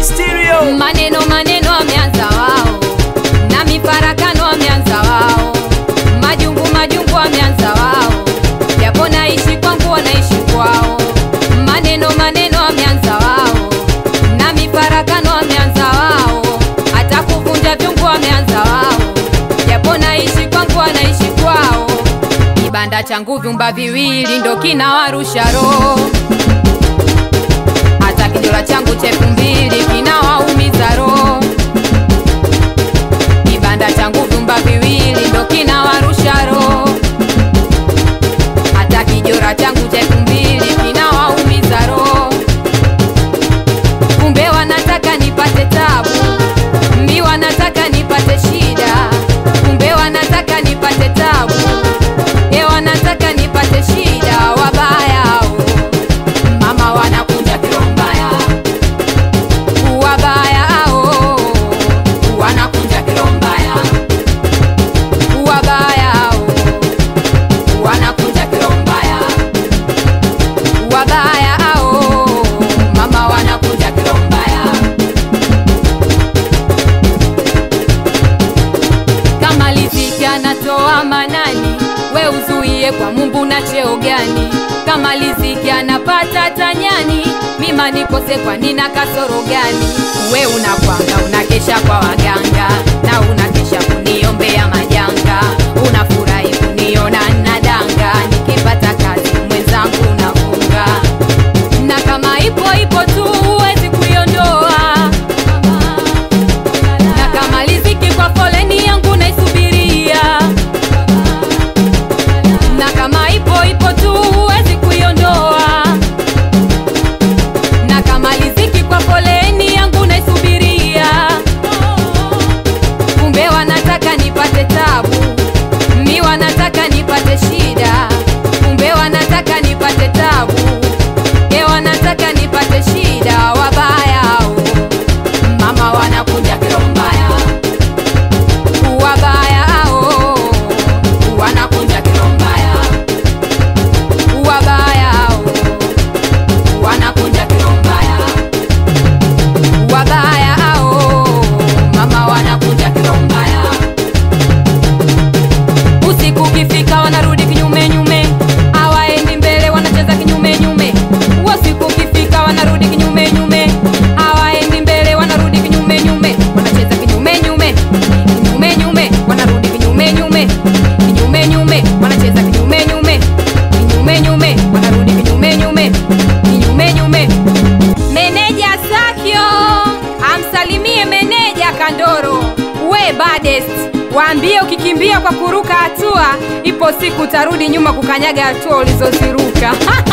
Stereo. Maneno maneno wameanza wao, na mifarakano wameanza wao, majungu majungu wameanza wao, japo naishi kwangu wanaishi kwao. Maneno maneno wameanza wao, na mifarakano wameanza wao, hata kuvunja vyungu wameanza wao, japo naishi kwangu wanaishi kwao. Kibanda changu vyumba viwili ndo kinawarusha roho hata kijola changu chefu mbili kinawaumiza roho. Kibanda changu vyumba viwili ndo kinawarusha roho, hata kijora changu chefu mbili kinawaumiza roho. Kumbe wanataka nipate tabu, mi wanataka nipate shida, kumbe wanataka nipate tabu, e wanataka nipate shida, wabaya hao. Mama wanakunja kirombaya, wabaya hao wanakunja kirombaya, wabaya hao wanakunja kirombaya, wabaya hao mama wanakunja kirombaya. Kama riziki anatoa manani, we uzuie kwa Mungu na cheo gani? Kama riziki anapata tanyani, mima nikose kwa nina kasoro gani? We unakwanga unakesha kwa waganga na unakesha kuniombea majanga, unafurahi kuniona nadanga, nikipata kazi mwenzangu unafunga na kama ipo ipo tu huwezi kuiondoa na kama riziki kwa foleni yangu naisubiria, na kama ipo ipo tu huwezi kuiondoa, na kama riziki kwa foleni yangu naisubiria. Kumbe wanataka nipate tabu, mi wanataka nipate shida, kumbe wanataka nipate tabu, e wanataka nipate shida, wabaya hao mama wanakunja kirombaya, wabaya hao wanakunja kirombaya, wabaya hao wanakunja kirombaya, wabaya hao mama wanakunja kirombaya. Usiku ukifika wanarudi kinyume nyume, hawaendi mbele, wanacheza kinyume nyume. Usiku ukifika wanarudi kinyume nyume, hawaendi mbele, wanarudi kinyume nyume, wanacheza kinyume nyume, kinyume nyume, wanarudi kinyume nyume, kinyume nyume, wanacheza kinyume nyume, kinyume nyume, wanarudi kinyume nyume, kinyume nyume. Meneja Sakio amsalimie meneja Kandoro, we badest Waambie ukikimbia kwa kuruka hatua, ipo siku utarudi nyuma kukanyaga hatua ulizoziruka.